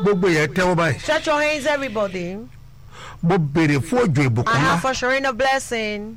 gbogbo yẹn tẹ́wọ́ báyìí Stretch your hands, everybody. mo béèrè fún òjò ìbùkún I ńlá have for sure a blessing,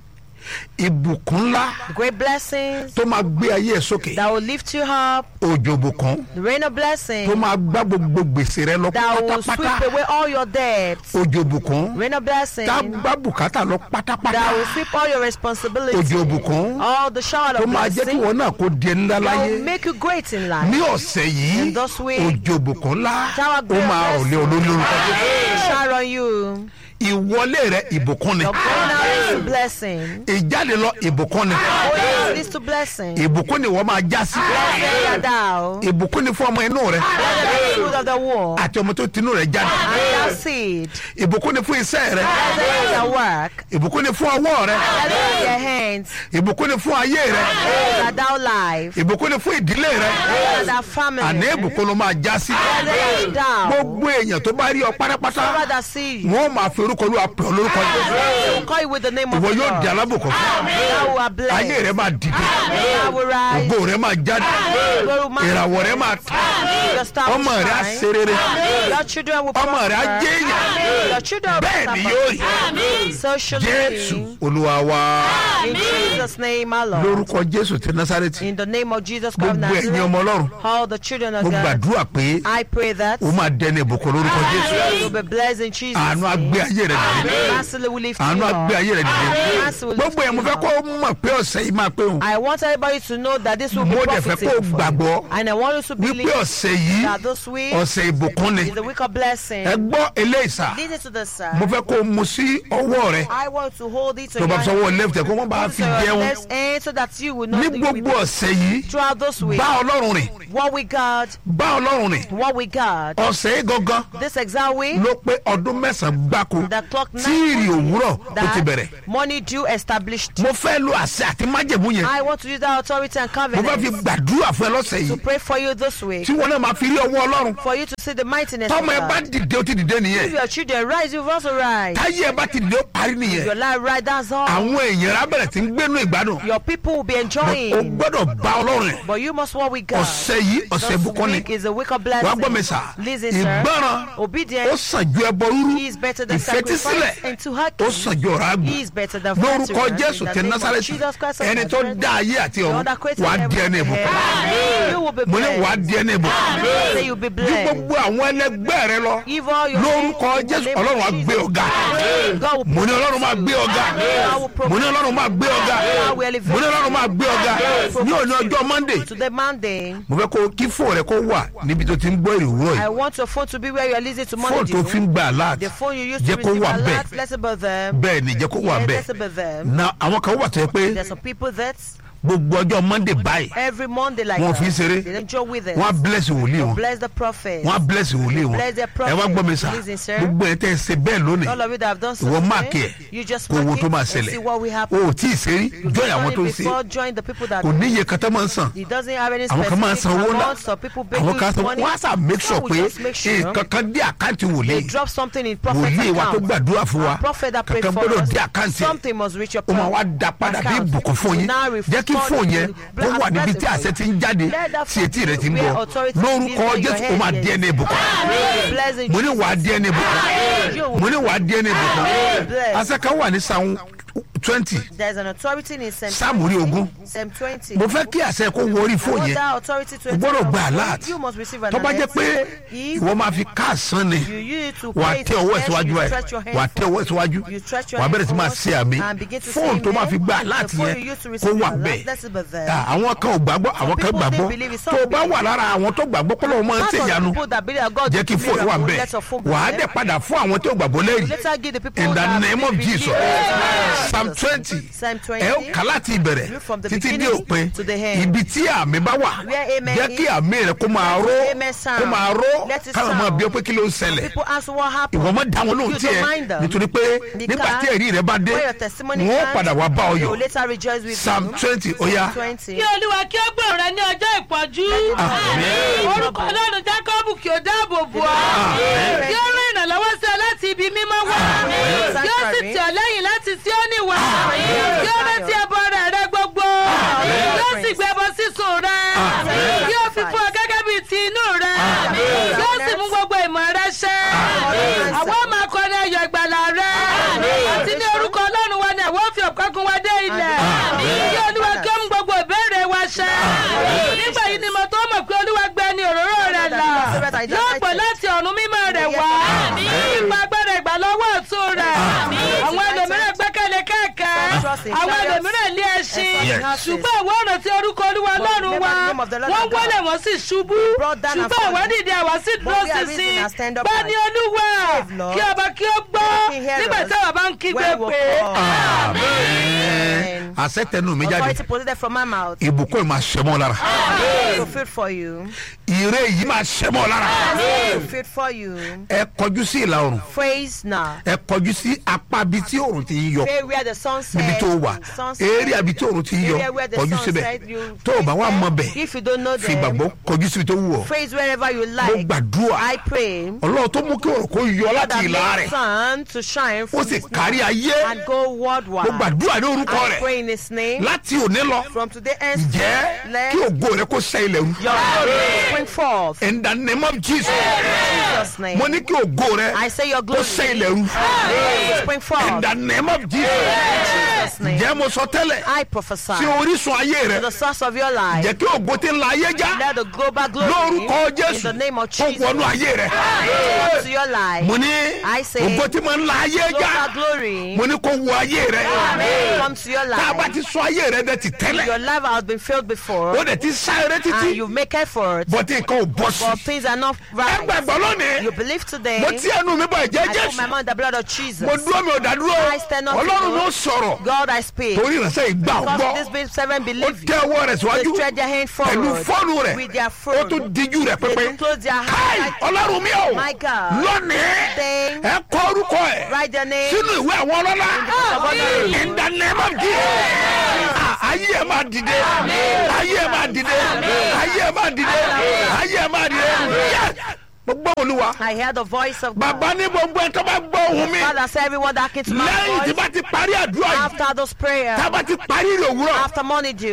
ìbùkún ńlá great blessings tó máa gbé ayé ẹ sókè that will lift you up, òjò ìbùkún the rain of tó blessing máa gbá gbogbo gbèsè rẹ lọ that will sweep pátápátá away all your debts, òjò ìbùkún rain of blessing tá a gbá bùkátà lọ pátápátá that will sweep all your responsibilities, òjò ìbùkún all the shower tó of máa jẹ́ kí blessing wọn náà kó di ńlá that láyé will make you great in ní life. ọ̀sẹ̀ yìí In this week, òjò ìbùkún ńlá shower ó great máa rò lé olórí lórúkọ Jésù. Shower on you. ìwọlé rẹ ìbùkún ni Your going out is a blessing. ìjáde lọ ìbùkún ni Going in leads to blessing. ìbùkún ni wọ́n máa já sí Blessed are thou. ìbùkún ni fún ọmọ inú rẹ Blessed are the fruit of the womb. àti ọmọ tó tinú rẹ jáde And thou seed. ìbùkún ni fún iṣẹ́ rẹ Blessed is your work. ìbùkún ni fún ọwọ́ rẹ Blessed are your hands. ìbùkún ni fún ayé rẹ Blessed are thou life. ìbùkún ni fún ìdílé rẹ Blessed are family. àní ìbùkún ló máa já sí Blessed are thou. gbogbo èèyàn tó bá rí ọ pátápátá Whoever that see you. wọn ò máa fi orúkọ olúwa pè ọ lórúkọ They will call you with the name of ìwọ the yóò di Lord. alábùkún fún Thou are ayé blessed. rẹ máa dìde Thou will rise. ògo rẹ máa jáde Glory man. ìràwọ̀ rẹ máa tàn Your star will ọmọ rẹ á shine. ṣe rere Your children will ọmọ rẹ á prosper. jẹ́ èèyàn Your children will bẹ́ẹ̀ ni prosper. yóò rí So shall it jésù be. olúwa wa In Jesus' name, our Lord. lórúkọ jésù ti násárẹ́tì In the name of Jesus Christ of gbogbo ẹ̀yin ọmọ Nazareth, ọlọ́run all the children of mo God, gbàdúrà pé I pray that o máa dẹni ìbùkún lórúkọ jésù you will be blessed in Jesus' àánú á name. gbé ayé rẹ dìde Massively will lift you àánú á gbé up. ayé rẹ dìde Massively will lift gbogbo ẹ̀ mo you fẹ́ up. kó o mọ̀ pé ọ̀sẹ̀ yìí máa pé òun I want everybody to know that this will be mo dẹ̀ fẹ́ kó o profitable for you. gbàgbọ́ And I want you to wípé believe ọ̀sẹ̀ yìí that this week ọ̀sẹ̀ ìbùkún ni is the week of blessing. ẹ gbọ́ eléyìí sà Listen to the sir. mo fẹ́ kó o mu sí ọwọ́ rẹ I want to hold it to tó bá your fi sọ́wọ́ left ẹ̀ kó wọ́n bá Put fi it to your jẹun left hand so that you will not ní you will gbogbo ọ̀sẹ̀ yìí throughout this week. bá ọlọ́run rìn What we got, bá ọlọ́run rìn what we got. ọ̀sẹ̀ yìí gangan This exact week, ló pé ọdún mẹ́sàn-án gbáko the clock tí ìrì òwúrọ̀ tó ti bẹ̀rẹ̀ that money due established. mo fẹ́ lo àṣẹ àti májẹ̀mú yẹn I want to use that authority and mo fẹ́ fi covenant gbàdúrà fún ẹ lọ́sẹ̀ to yìí pray for you this week. tí wọn náà máa fi rí ọwọ́ ọlọ́run For you to see the mightiness of tọ́mọ ẹ bá God. dìde ó ti dìde If nìyẹn your children rise, you've also rise. táyé ẹ bá ti dìde ó parí nìyẹn Your life right, that's all. àwọn èèyàn rẹ á bẹ̀rẹ̀ tí ń gbénú ìgbádùn Your people will be o enjoying. gbọ́dọ̀ bá ọlọ́run rìn But you must what we got. ọ̀sẹ̀ yìí ọ̀sẹ̀ This ìbùkún ni week is a week of wàá gbọ́ mi blessing. sà Listen, sir. ìgbọràn ó Obedience sàn ju ẹbọ rúrú is better than ìfetísílẹ̀ sacrifice and to ó hearken sàn ju ọ̀rá àgbò is better than lórúkọ flattery. jésù In the ti name of násàrẹ́tì Jesus Christ of ẹni tó Nazareth, dá ayé àti the ọ̀run one that created wàá di heaven ẹni and ìbùkún earth. You will be mo ní wàá blessed. di ẹni ìbùkún Say you'll be ju blessed. gbogbo àwọn ẹlẹgbẹ́ rẹ lọ Give all your lórúkọ in the jésù name of ọlọ́run á Jesus. gbé ọ̀gá God will mo ní ọlọ́run máa gbé ọ̀gá God will mo ní promote ọlọ́run máa gbé ọ̀gá God will elevate mo ní ọlọ́run máa gbé ọ̀gá ní òní ọjọ́ monday to the Monday. mo fẹ́ kó kí fóònù rẹ kó wà níbi tó ti ń gbọ́ èrè òwúrọ̀ I yìí want your phone to be where you are listening to fóònù tó Monday. fi ń gba alert The phone you used to jẹ́ kó receive wà bẹ́ẹ̀ alert, let's about them. bẹ́ẹ̀ ni jẹ́ kó wà Yeah, bẹ́ẹ̀ let's about them. na àwọn kan wà tó yẹ pé There's some people that gbogbo ọjọ́ monday báyìí every Monday like Wọ́n that, fi ń ṣeré. they don't joke with us. wọ́n á bless wòlíì wọn Bless the prophet. wọ́n á bless wòlíì wọn Bless their ẹ wá gbọ́ mi sà prophet. Listen, sir. gbogbo ẹ̀ tẹ́ ẹ ṣe bẹ́ẹ̀ lónìí All of you that have done ìwọ something, máàkì ẹ̀ you just kó wo mark tó it máa and ṣẹlẹ̀ see what will o happen. ò tí ì ṣe rí join àwọn tó ń ṣe before join the people that kò níye kan tó máa ń sàn It doesn't have any àwọn kan máa ń specific san owó ńlá amount, so people pay àwọn kan huge sọ money. wọ́n á sà make sure Some will pé just make sure nǹkan kan dé àkáǹtì they wòlíì drop something in prophet's wòlíì wa tó account. gbàdúrà fún wa Our prophet that prayed kankan for gbọ́dọ̀ us, dé àkáǹtì ẹ̀ something must reach your ó máa wá account. da padà bí ìbùkún fún yín Now jẹ́ kí respond fóònù yẹn to kó wà as níbi tí blessing àṣẹ ti ń jáde Let that tí etí rẹ ti ń where bọ̀ authority lórúkọ is in your jésù ó máa hand, di ẹni ìbùkún Be blessed in mo ní Jesus' wàá di ẹni ìbùkún You will mo ní wàá di ẹni ìbùkún be blessed. àṣẹ kan wà ní sáwọn twenty There's an authority in Psalm sáàmù orí ogún Psalm 20. mo fẹ́ kí àṣẹ kó wọ orí I fóònù want yẹn that authority to o gbọ́dọ̀ enter gba your alert phone. You must receive an tó bá jẹ́ alert. pé If ìwọ máa fi káàsán ni you use it to wà á pray tẹ to ọwọ́ ẹ̀ bless, síwájú you ẹ̀ stretch your hand wà á tẹ ọwọ́ ẹ̀ síwájú You stretch your wà á hand bẹ̀rẹ̀ sí máa forward ṣe àmì and begin to say fóònù tó máa fi gba amen. alert The phone yẹn you use to kó receive wà alert, bẹ́ẹ̀ that's about that. Ah, àwọn kan ò gbàgbọ́ àwọn kan people gbàgbọ́ didn't believe it, some tó o bá believe wà lára àwọn tó gbàgbọ́ pé lóun máa ń Part ṣe of the ìyanu people that believe that God jẹ́ will kí do fóònù wà miracle, bẹ́ẹ̀ let your phone be wà á there. dẹ̀ padà fún àwọn tó gbàgbọ́ lẹ́yìn Later give the people in the that name of believe Jesus Jesus. psalm twenty Psalm 20. ẹ ó kà láti ìbẹ̀rẹ̀ Read from the títí dé beginning òpin to the end. ibi tí àmì bá wà Where amen jẹ́ kí is. àmì rẹ kó máa ró Amen sound. kó máa ró Let it káwọn máa sound. bí ọ pé kí ló ń ṣẹlẹ̀ People ask what happened. ìwọ mọ dá wọn lóhùn You tiẹ̀ don't mind them. nítorí pé nígbà Because tí ẹ̀rí rẹ bá dé When your testimony wọn ó comes, padà wá bá ọ you yọ̀ will later rejoice with psalm you. twenty ó yá 20. kí olúwa kí ó gbòòrò rẹ ní ọjọ́ ìpọ́njú Àmín. orúkọ ọlọ́run jákọ́bù kí ó dáàbò bò ọ́ Àmín. kí ó rán ìrànlọ́wọ́ sí ọ láti ibi mímọ́ wá Àmín. kí ó sì tì ọ́ lẹ́yìn láti Síónì wá Àmín. kí ó rántí ẹbọ rẹ̀ rẹ gbogbo kí ó sì gbé ẹbọ sísun rẹ Àmín. kí ó fi fún ọ gẹ́gẹ́ bíi ti inú rẹ Àmín. kí ó sì mú gbogbo ìmọ̀ rẹ are yóò pè united. láti ọ̀run mímọ́ rẹ̀ wá Àmín. ipa agbára ìgbà lọ́wọ́ ọ̀tún rẹ̀ Àmín. àwọn ẹlòmíràn gbẹ́kẹ̀lé kẹ̀kẹ́ Trust in àwọn chariots ẹlòmíràn lé ẹṣin and Yes. horses. ṣùgbọ́n àwọn ọ̀nà tí orúkọ olúwa lọ́run wa remember the name of the Lord wọ́n our God. wọlé wọ́n sì ṣubú brought down and ṣùgbọ́n fallen. àwọn dìde àwa sì dúró we are sísìn risen and stand upright. bá ní olúwa Save, Lord. kí ọba kí ó gbọ́ Let him hear nígbà us. tí àwọn bá ń kígbe When we pé call. Amen. àṣẹ tẹnu mi jáde Authority proceeded from my mouth. ìbùkún yìí máa ṣẹ mọ́ lára Fulfilled for you. ire yìí máa ṣẹ mọ́ lára Fulfilled for you. ẹ kọjú sí ìlà oòrùn Praise now. ẹ kọjú sí apá bíi tí oòrùn ti ń yọ Pray where the sun sets. níbi tó wà Sun set. eré àbí tí oòrùn ti ń yọ Area where the kọjú sun síbẹ̀ set, you tó o bá wà praise mọ them. bẹ̀ If you don't know fi them, gbàgbọ́ kọjú síbi tó wù ọ́ praise wherever you mo like. gbàdúrà I pray ọlọ́run tó mú kí oòrùn kó yọ láti that ìlà make rẹ̀ sun to shine ó from sì his kárí ayé and go worldwide. mo gbàdúrà ní orúkọ I rẹ̀ pray in his name. láti òní lọ From today and jẹ́ let kí ògo rẹ̀ kó sẹ́ ilẹ̀ rú your glory spring forth. in the name of Jesus In Jesus' name. mo ní kí ògo rẹ̀ I say your kó glory sẹ́ ilẹ̀ rú spring in forth. the name of Jesus In Jesus' name. jẹ́ mo sọ tẹ́lẹ̀ I prophesy sí orísun ayé to rẹ̀ the source of your life. jẹ́ kí ògo tí ń la ayé já Let the global glory lórúkọ in Jésù the name of kó Jesus wọnú ayé rẹ̀ come to your life. mo ní I say ògo tí mo ń la ayé já global glory mo ní kó wọ ayé rẹ̀ come to your tá a bá life. ti sọ ayé rẹ̀ dẹ̀ ti tẹ́lẹ̀ Your life has been filled before ó dẹ̀ ti sá eré and títí you make effort bọ́tí nǹkan ò bọ́ sí but things are not ẹ right. gbàgbọ́ lónìí You believe today. mo ti ẹnu mi bọ̀ ẹ̀jẹ̀ I put Jésù my mouth in the blood of Jesus. mo dúró mi ò dá dúró I stand up to ọlọ́run you. ló sọ̀rọ̀ God I speak. torí ìránṣẹ́ ìgbà ò Because gbọ́ this big seven ó believe you. tẹ ọwọ́ rẹ̀ They síwájú stretch their hand pẹ̀lú forward fóònù rẹ̀ with their ó phone. tún díjú rẹ̀ They pépé do close their káì eyes. ọlọ́run mi ò My God. lónìí Then ẹ kọ orúkọ ẹ̀ write their name. sínú ìwé àwọn ọlọ́lá of honor. in the name of Jesus Ah, ayé ẹ máa dìde ayé ẹ máa dìde ayé ẹ máa dìde ayé ẹ máa dìde Yes! mo gbọ́ olúwa I hear the voice of God. bàbá ní gbogbo ẹ tó bá gbọ́ ohùn mi Father, say everyone that came to my lẹ́yìn tí voice bá ti parí àdúrà yìí after those prayers, tá a bá ti parí ìròwúrọ̀ after morning dew.